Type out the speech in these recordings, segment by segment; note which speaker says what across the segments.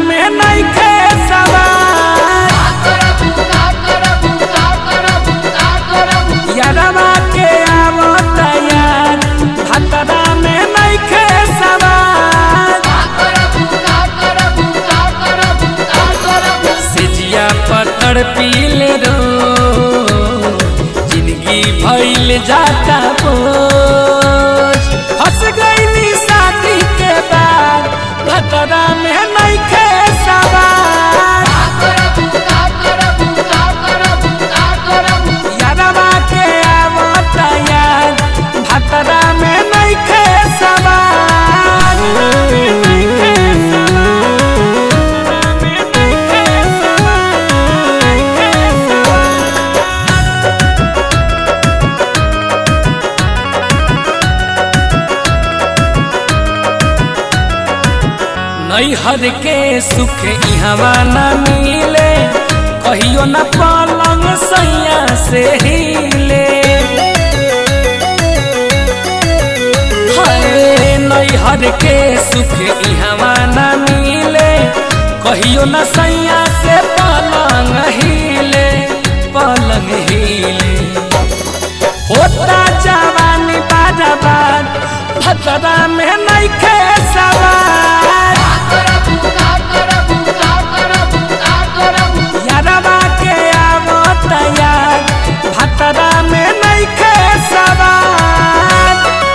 Speaker 1: में नइखे सवार यारवा के आवत यार भतरा में नइखे सवार सिजिया पत्थर पीले रो जिंदगी भइल जाता बोझ फंस गईली शादी के बाद भतरा में नइखे सवार यारवा के आवत यार भतरा में नइखे सवार नइखे सवार में नइखे सवार नइखे सवार नैहर के सुख इहवा न मिले कहियो न पलंग सैया से हिले हाय नैहर के सुख इहवा न मिले कहियो न सैया से पलंग हिले पलंग हिले होता जवानी बाजाबाद भतरा में नइखे सवार यारवा के आवत यार भतरा में नइखे सवार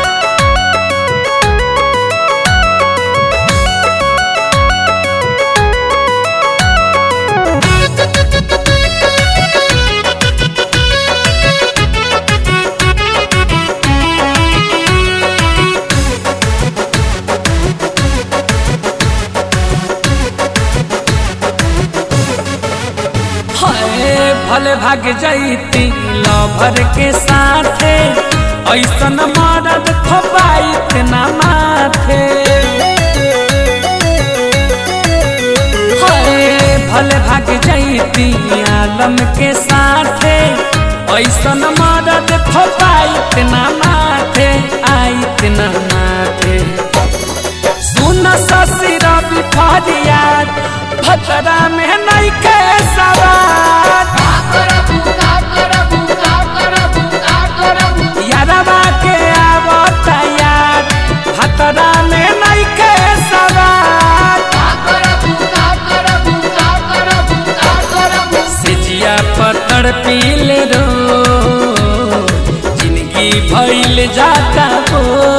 Speaker 1: हाय भले भाग जैती लभर के साथे ऐसन मरद खोपाइत ना माथे हाय भले भाग जैती आलम के साथे ऐसन मरद खोपाइत ना माथे आइत ना माथे सुन शशि रवि फरियाद भतरा में नइखे सवार यारवा के आवत यार भतरा में नइखे सवार सिजिया पत्थर पीले रो जिंदगी भइल जाता बोझ